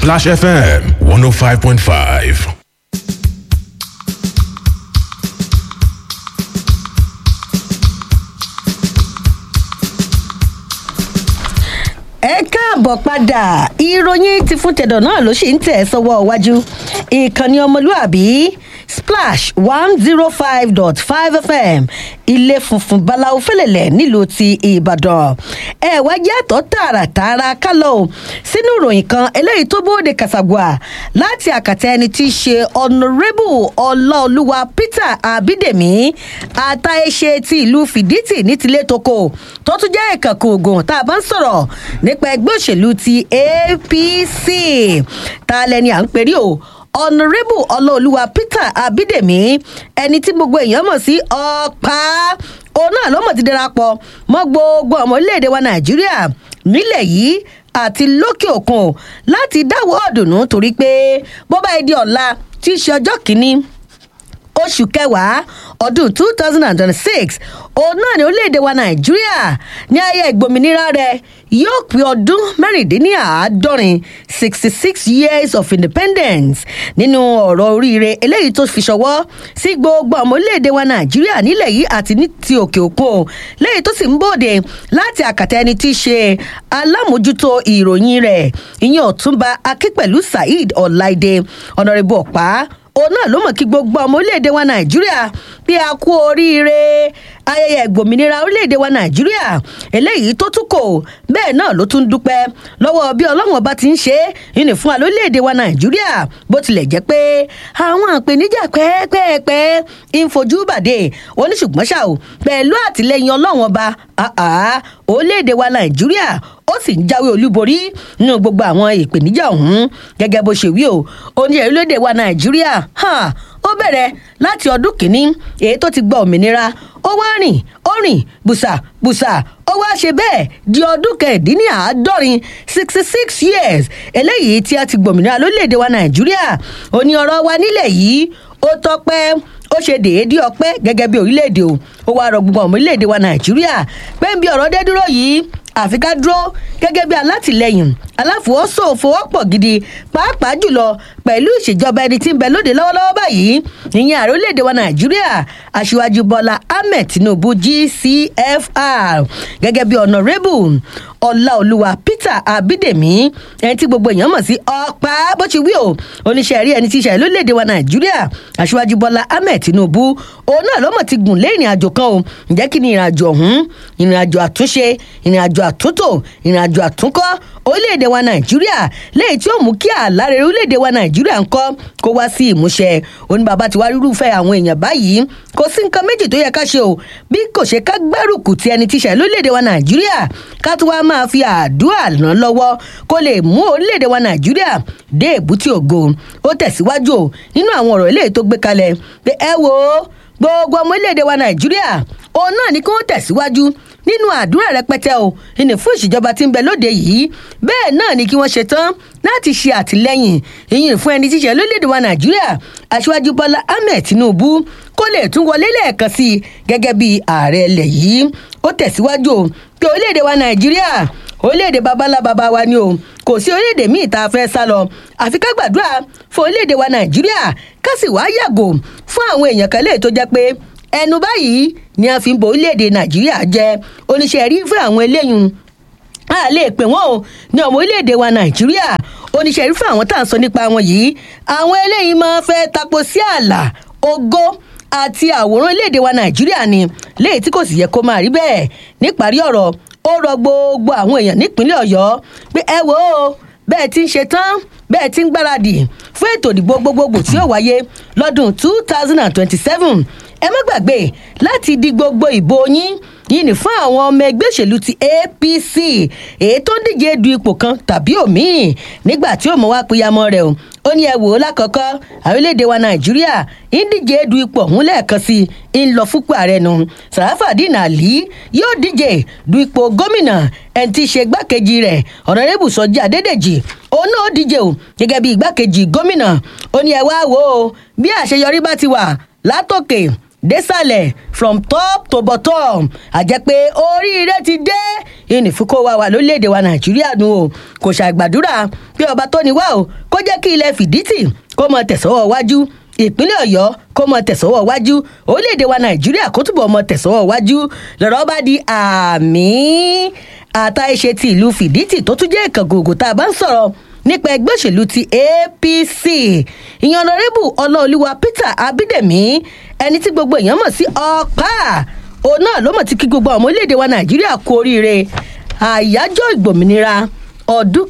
Splash FM 105.5. ẹ káàbọ̀ padà ìròyìn ti fún tẹ̀dọ̀ náà ló ṣì ń tẹ̀ sọ́wọ́ iwájú ìkànnì ọmọlúàbí splash one zero five dot five fm ilé funfun báláwo fẹlẹ̀lẹ̀ nílùú ti ìbàdàn ẹ wá jẹ́ àtọ́ tààràtààrà kálọ̀ o sínú ìròyìn kan eléyìí tó bóde kàṣàgbà láti àkàtà ẹni tí í ṣe honourable ọláolúwa peter abídèmí àtàìṣe ti ìlú fìdítì ní tilé toko tó tún jẹ́ ìkànkù ogun tá a bá ń sọ̀rọ̀ nípa ẹgbẹ́ òṣèlú ti apc ta lẹni à ń perí o honourable ọlọ́ọ̀lùwà peter abídèmí ẹni tí gbogbo èèyàn mọ̀ sí ọ̀pá òun náà ló mọ̀ ti darapọ̀ mọ́ gbogbo ọmọ orílẹ̀-èdè wa nàìjíríà nílẹ̀ yìí àti lókè òkun láti dáwọ́ ọ̀dùnnú torí pé bó bá di ọ̀la tí í ṣe ọjọ́ kìíní oṣù kẹwàá ọdún two thousand and twenty-six òun náà ní orílẹ̀-èdè wa nàìjíríà ní ayé ìgbòmìnira rẹ̀ yóò pé ọdún mẹ́rìndínláàádọ́rin sixty six years of independence nínú ọ̀rọ̀ oríire eléyìí tó fi ṣọwọ́ sí gbogbo ọmọ orílẹ̀-èdè wa nàìjíríà nílẹ̀ yìí àti ní ti òkè òkun lẹ́yìn tó sì ń bòde láti àkàtà ẹni tí í ṣe alámòjútó ìròyìn rẹ̀ ìyẹn ọ̀túnba akínpẹ̀lú saheed ọ̀láìdé ọ̀nàrẹ́bù ọ̀pá òun náà ló mọ̀ kí gbogbo ọmọ orílẹ̀-èdè wa nàìjíríà bí a kú oríire ayẹyẹ ìgbòmìnira orílẹ̀-èdè wa nàìjíríà eléyìí tó tún kò bẹ́ẹ̀ náà ló tún dúpẹ́ lọ́wọ́ bí ọlọ́run ọba ti ń ṣe é ní fún wa lórílẹ̀-èdè wa nàìjíríà bó tilẹ̀ jẹ́ pé àwọn àpèníjà pẹ́ẹ́pẹ́ẹ́pẹ́ ń fojú bàdé oníṣùgbọ́n ṣá o pẹ̀lú àtìlẹyìn ọlọ́run ọba orílẹ̀-èdè wa nàìjíríà ó sì ń jáwé olúborí nínú gbogbo àwọn ìpèníjà ọ̀hún gẹ́gẹ́ bó ṣe wí o ó ní orílẹ̀-èdè wa nàìjíríà ó bẹ̀rẹ̀ láti ọdún kìíní èyí tó ti gba òmìnira ó wá rìn ó rìn bùsà bùsà ó wá ṣe bẹ́ẹ̀ di ọdún kẹ̀ẹ́dínláàádọ́rin sixty six years eléyìí tí a ti gbòmìnira lórílẹ̀‐èdè wa nàìjíríà ó ní ọ̀rọ̀ wa nílẹ̀ yìí ó tọpẹ́ ó ṣe déédéé ọpẹ́ gẹ́gẹ́ bí orílẹ̀‐èdè o ó wá rọ gbogbo ọmọ orílẹ̀‐èdè wa nàìjíríà pé ń bí ọ̀rọ̀ dé dúró yìí àfi ká dúró gẹ́gẹ́ bí alátìlẹyìn aláfọwọ́sowọ́pọ̀ gidi pàápàá jùlọ pẹ̀lú ìṣèjọba ẹni tí ń bẹ lóde lọ́wọ́lọ́wọ́ báyìí ìyẹn ààrẹ orílẹ̀-èdè wa nàìjíríà aṣíwájú bọ́lá ahmed tinubu gcfr gẹ́gẹ́ bí honourable ọláolúwa peter abídèmí ẹni tí gbogbo èèyàn mọ̀ sí ọ̀pá bó ti wí o oníṣẹ́ rí ẹni tí ìṣẹ̀lẹ̀ lórílẹ̀‐èdè wa nàìjíríà aṣíwájú bọ́lá ahmed tinubu òun náà ló mọ̀ ti gùn lé ìrìn àjò kan o ǹjẹ́ kí ni ìrìn àjò ọ̀hún ìrìn àjò àtúnṣe ìrìn àjò àtúntò ìrìn àjò àtúnkọ́ orílẹ̀-èdè wa nàìjíríà léyìí tí ó mú kí àlàrẹ̀ orílẹ̀-èdè wa nàìjíríà ń kọ́ kó wá sí ìmúṣẹ oní bàbá ti wá rírúfẹ́ àwọn èèyàn báyìí kò sí nǹkan méjì tó yẹ ká ṣe o bí kò ṣe ká gbárùkù ti ẹni tíṣẹ̀ lórílẹ̀-èdè wa nàìjíríà ká tó wá máa fi àdúrà ràn lọ́wọ́ kó lè mú orílẹ̀-èdè wa nàìjíríà dé èbúté ògo ó tẹ̀síwájú o nínú àwọn ọ̀rọ̀ eléyìí tó gbé kalẹ̀ pé ẹ wo gbogbo ọmọ orílẹ̀-èdè wa nàìjíríà òun náà ni kí wọ́n tẹ̀síwájú nínú àdúrà rẹpẹtẹ o ìní fún ìṣèjọba tí ń bẹ lóde yìí bẹ́ẹ̀ náà ni kí wọ́n ṣe tán láti ṣe àtìlẹ́yìn ìyìn fún ẹni tíṣe lórílẹ̀‐èdè wa nàìjíríà aṣíwájú bọ́lá ahmed tinubu kó lè tún wọlé lẹ́ẹ̀kan sí i gẹ́gẹ́ bí ààrẹ ilẹ̀ yìí ó tẹ̀síwájú o pé orílẹ̀‐èdè wa nàìjíríà orílẹ̀‐èdè babalá baba wa ni o kò sí orílẹ̀‐èdè míì tá a fẹ́ sá lọ àfi ká gbàdúrà fún orílẹ̀‐èdè wa nàìjíríà ká sì wá yàgò fún àwọn èèyàn kan léè tó jẹ́ pé ẹnu báyìí ni a fi ń bo orílẹ̀-èdè nàìjíríà jẹ́ oníṣẹ́ rí fún àwọn eléyìí a lè pè wọ́n o ní ọmọ orílẹ̀-èdè wa nàìjíríà oníṣẹ́ rí fún àwọn tá à ń sọ nípa wọn yìí àwọn eléyìí máa fẹ́ tapo sí ààlà ògo àti àwòrán orílẹ̀-èdè wa nàìjíríà ni léyìí tí kò sì yẹ kó máa rí bẹ́ẹ̀ níparí ọ̀rọ̀ ó rọ gbogbo àwọn èèyàn nípínlẹ̀ ọ̀yọ́ pé ẹ wò ó bẹ́ẹ̀ ti ń ṣe tán bẹ́ẹ̀ ti ń gbáradì fún ètò ìdìbò gbogbogbò tí yóò wáyé lọ́dún two thousand and twenty-seven ẹ má gbàgbé láti di gbogbo ìbò yín yìí ní fún àwọn ọmọ ẹgbẹ́ òṣèlú ti apc èyí tó ń díje du ipò kan tàbí òmíì nígbà tí ó mọ̀ wá pínyàmọ́ rẹ̀ o ó ní ẹ wò ó lákọ̀ọ́kọ́ orílẹ̀-èdè wa nàìjíríà ń díje du ipò ọ̀hún lẹ́ẹ̀kan sí i ń lọ fúnpọ̀ ààrẹ nu sàràfàdínà àlí yóò díje du ipò gómìnà ẹni tí í ṣe igbákejì rẹ̀ ọ̀nàrẹ́bù sọjí adédèjì òun náà díje o gẹ́gẹ́ bí igbákejì gómìnà ó ní ẹ wá wò ó bí àṣeyọrí bá ti wà látòkè désàlẹ̀ from top to bottom àjẹ́ pé oríire ti dé ìnìfúkọ́ wa wà lórílẹ̀‐èdè wa nàìjíríà nù o kò ṣàgbàdúrà pé ọba tó ní wá o kó jẹ́ kí ilẹ̀ fìdítì kó mọ tẹ̀sọ́wọ́ wájú ìpínlẹ̀ ọ̀yọ́ kó mọ tẹ̀sọ́wọ́ wájú orílẹ̀‐èdè wa nàìjíríà kó túbọ̀ mọ tẹ̀sọ́wọ́ wájú lọ́rọ̀ bá di àmì àtàìṣe ti ìlú fìdítì tó tún jẹ́ ìkàngògò tá a bá ń sọ̀rọ̀ nípa ẹgbẹ́ òṣèlú ti apc ìyànnàrẹ́bù ọlọ́ọ̀lùwà peter abídẹ̀mí ẹni tí gbogbo èèyàn mọ̀ sí ọ̀pá òun náà ló mọ̀ tí kí gbogbo ọmọ orílẹ̀-èdè wa nàìjíríà kú oríire àyájọ́ ìgbòmìnira ọdún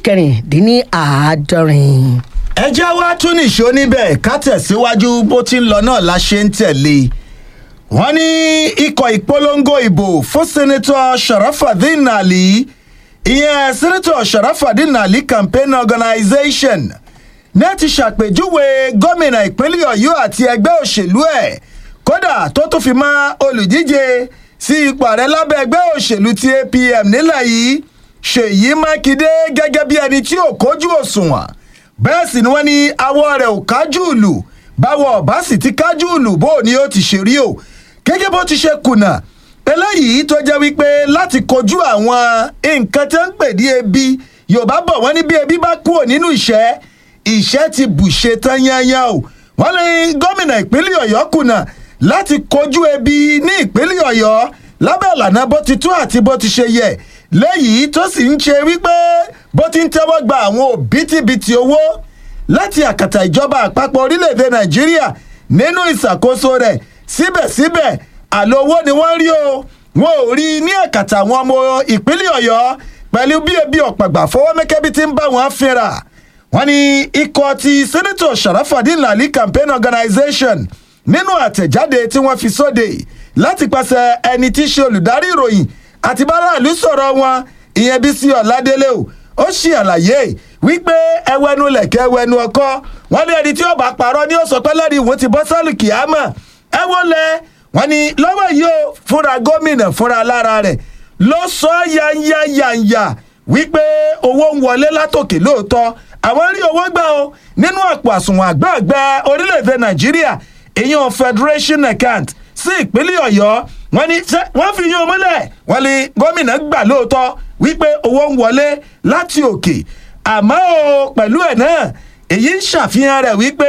kẹrìndínláàádọ́rin. ẹ já wá tún nìṣó níbẹ̀ ká tẹ̀síwájú bó ti ń lọ náà la ṣe ń tẹ̀lé wọ́n ní ikọ̀ ìpolongo ìbò fún sẹ́nẹ́tọ̀ sharafadin ali ìyẹn sẹ́nẹ́tọ̀ sharafadin ali campaign organisation ní ti ṣàpèjúwe gómìnà ìpínlẹ̀ ọ̀yọ́ àti ẹgbẹ́ òṣèlú ẹ̀ kódà tó tún fi mọ́ olùdíje sí ipò ààrẹ lábẹ́ ẹgbẹ́ òṣèlú ti apm nílẹ̀ yìí ṣèyí mákindé gẹ́gẹ́ bí ẹni tí ò kójú òṣùwọ̀n bẹ́ẹ̀ sì ni wọ́n ní awọ́ rẹ̀ ò kájú ìlú báwo ọ̀bá sì ti kájú ìlú bó ni ó ti ṣe rí o gẹ́gẹ́ bó ti ṣe kùnà eléyìí tó jẹ́ wípé láti kojú àwọn nǹkan tó ń pè ní ebi yorùbá bọ̀ wọ́n ní bí ebi bá kúrò nínú ìṣẹ́ ìṣẹ́ ti bùṣe tán yányán o wọ́n ní gómìnà ìpínlẹ̀ ọ̀yọ́ kùnà láti kojú ebi ní ìpínlẹ̀ ọ̀yọ́ lábẹ́ ìlànà bó ti tó àti bó ti ṣe yẹ lẹ́yìn tó sì ń ṣe wípé bó ti ń tẹ́wọ́ gba àwọn òbítíbitì owó láti àkàtà ìjọba àpapọ̀ orílẹ̀-èdè nàìjíríà nínú ìṣàkóso rẹ̀ síbẹ̀síbẹ̀ àlọ́ owó ni wọ́n rí o wọn ò rí ní àkàtà àwọn ọmọ ìpínlẹ̀ ọ̀yọ́ pẹ̀lú bí ebi ọ̀pàgbà fọwọ́mẹ́kẹ́bí ti ń bá wọn fínra wọ́n ní ikọ̀ ti sẹ́nẹ́tọ̀ sharafadin lali campaign organisation nínú àtẹ̀jáde tí wọ́n fi sóde láti pàṣẹ ẹni tí í ṣe olùdarí ìròyìn àti báráàlú sọ̀rọ̀ wọn ìyẹn bí sí ọ̀ládélé o ó ṣe àlàyé wípé ẹwẹ́nu lẹ̀kẹ́ ẹwẹ́nu ọkọ́ wọ́n ní ẹni tí ó bá parọ́ ní ó sọ pé lẹ́rìí ìwò ti bọ́ sálù kìámà ẹ wọ́n lẹ wọ́n ní lọ́wọ́ yìí ó fúnra gómìnà fúnra lára rẹ̀ ló sọ yanyanyanya wípé owó ń wọlé látòkè lóòótọ́ àwọn rí owó gbà o nínú àpò àsùnwọ̀n àgbààgbà orílẹ̀-èdè nàìjíríà ìyẹn federation account sí ìpínlẹ̀ ọ̀yọ́ wọ́n ní wọ́n fi yín omúlẹ̀ wọ́n ní gómìnà gbà lóòótọ́ wípé owó ń wọlé láti òkè àmọ́ o pẹ̀lú ẹ̀ náà èyí ń ṣàfihàn rẹ̀ wípé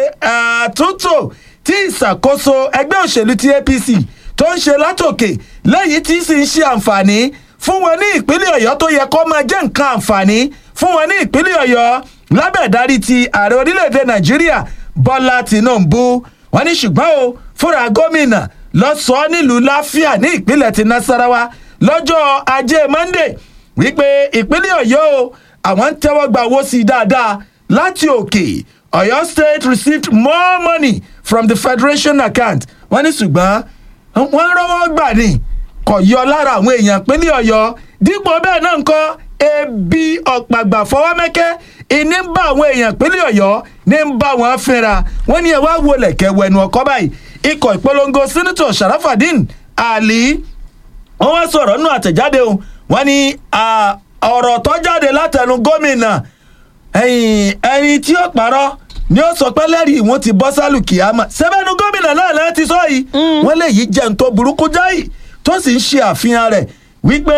àtúntò tí ìṣàkóso ẹgbẹ́ òṣèlú ti apc tó ń ṣe látòkè lẹ́yìn tí sì ń ṣe àǹfààní fún wọn ní ìpínlẹ̀ ọ̀yọ́ tó yẹ kó máa jẹ́ nǹkan àǹfààní fún wọn ní ìpínlẹ̀ ọ̀yọ́ lábẹ́ ìdarí ti ààrẹ orílẹ̀-èdè nàìjíríà bọ́lá tìǹbù wọn ní ṣùgbọ́n o fúnra gómìnà lọ sọ nílùú láfíà ní ìpínlẹ̀ ti nasarawa lọ́jọ́ ajé monde wípé ìpínlẹ̀ ọ̀yọ́ o àwọn ń tẹ́wọ́ gba owó sí i dáadáa láti òkè ọ̀yọ́ state received more money from the federation account wọ́n ní ṣùgbọ́n wọ́n rọ́wọ́ gbà ní kò yọ lára àwọn èèyàn ìpínlẹ̀ ọ̀yọ́ dípò bẹ́ẹ̀ náà ń kọ́ ebi ọ̀pàgbà fọwọ́mẹ́kẹ́ ìní ń bá àwọn èèyàn ìpínlẹ̀ ọ̀yọ́ ní ń bá wọn fínra wọ́n ní ẹ wá wo lẹ̀kẹ́ wẹnu ọkọ́ báyìí ikọ̀ ìpolongo sínítọ̀ sharafadin ali wọ́n wá sọ̀rọ̀ nínú àtẹ̀jáde o wọ́n ní ọ̀rọ̀ tó jáde látẹnu gómìnà ẹni tí ó parọ́ ni ó sọ pé lẹ́rìí wọn ti bọ́ sálù kìámà sẹ́bẹ̀nu gómìnà náà lẹ́ẹ̀ ti sọ yìí wọ́n lè yí jẹun tó burúkú jáì tó sì ń ṣe àfihàn rẹ̀ wípé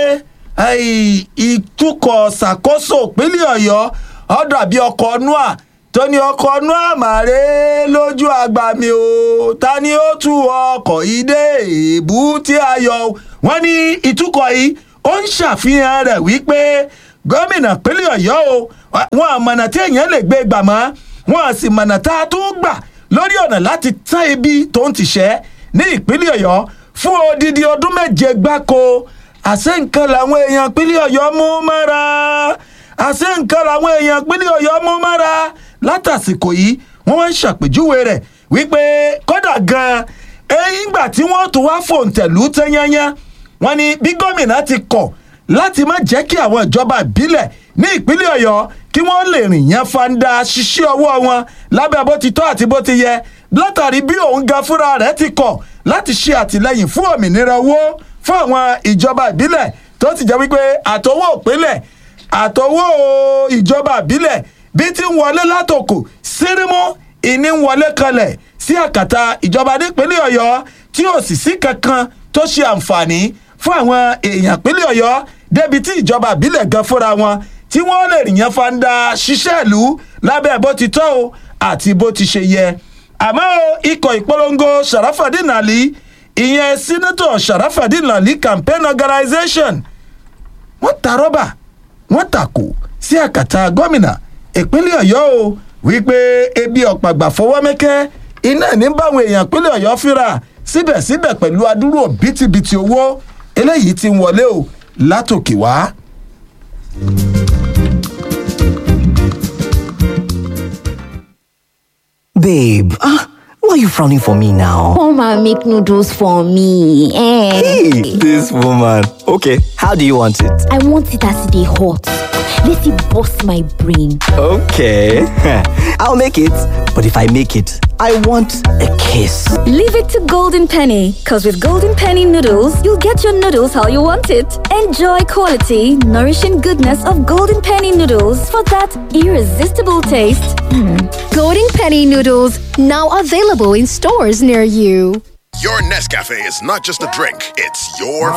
ìtukọ̀ ṣàkóso ìpínlẹ̀ ọ̀yọ́ ọ̀dọ̀ àbí ọkọ̀ nua tó ní ọkọ̀ nua màrè lójú àgbà mi o ta ni ó tú ọkọ̀ yìí dé èébú tí a yọ wọ́n ní ìtukọ̀ yìí ó ń ṣàfihàn rẹ̀ wípé gómìnà ìpínlẹ̀ ọ̀yọ́ o wọn àmọ̀nà tí èèyàn lè gbé gbà mọ́ wọn à sì mọ̀nà tá a tún gbà lórí ọ̀nà láti tán ibi tó ń tìṣẹ́ ní ìpínlẹ̀ ọ̀yọ́ fún odidi ọdún méje gbáko àṣẹ nǹkan làwọn èèyàn ìpínlẹ̀ ọ̀yọ́ mú mọ́ra àṣẹ nǹkan làwọn èèyàn ìpínlẹ̀ ọ̀yọ́ mú mọ́ra látàsìkò yìí wọ́n wá ń ṣàpèjúwe rẹ̀ wípé kódà gan-an ẹ̀yìn ìgbà tí wọ́n tún wá fòǹtẹ̀lú tẹ́yányá wọ́n ní bí gómìnà ti kọ̀ láti má jẹ́ kí àwọn ìjọba ìbílẹ̀ ní ìpínlẹ̀ ọ̀yọ́ kí wọ́n lè rìn yẹn fanda ṣiṣẹ́ ọwọ́ wọn lábẹ́ bó ti tọ́ àti bó ti yẹ látàrí bí òun ga fúnra rẹ̀ ti kọ̀ láti ṣe àtìlẹ́yìn fún òmìnira owó fún àwọn ìjọba ìbílẹ̀ tó ti jẹ́ wípé àtọwọ́ òpínlẹ̀ àtọwọ́ ìjọba ìbílẹ̀ bí ti ń wọlé látòkò sírímù ìní ń wọlé kanlẹ̀ sí àkàtà ìjọba nípínlẹ̀ ọ̀yọ́ tí ò sì sí kankan tó ṣe àǹfààní fún àwọn èèyàn ìpínlẹ̀ ọ̀yọ́ débi tí ìjọba ìbílẹ̀ gan fúnra wọn tí wọ́n lè rìyàn fanda ṣiṣẹ́ ìlú lábẹ́ bó ti tọ́ o àti bó ti ṣe yẹ àmọ́ o ikọ̀ ìpolongo sharafadin ali ìyẹn senator sharafadin ali campaign organisation wọ́n ta rọ́bà wọ́n tàkò sí àkàtà gómìnà ìpínlẹ̀ ọ̀yọ́ o wípé ebi ọ̀pàgbà fọwọ́ mẹ́kẹ́ iná ní báwọn èèyàn ìpínlẹ̀ ọ̀yọ́ fínra síbẹ̀síbẹ̀ pẹ̀lú adúrò bítíbitì owó eléyìí ti ń wọlé o látòkè wá. Babe, ah, why are you frowning for me now? Come and make noodles for me. Eh. Hey, this woman. Okay, how do you want it? I want it as they hot. Let it bust my brain. Okay, I'll make it. But if I make it, I want a kiss. Leave it to Golden Penny, because with Golden Penny noodles, you'll get your noodles how you want it. Enjoy quality, nourishing goodness of Golden Penny noodles for that irresistible taste. Golden Penny noodles now available in stores near you. Your Nescafe is not just a drink, it's your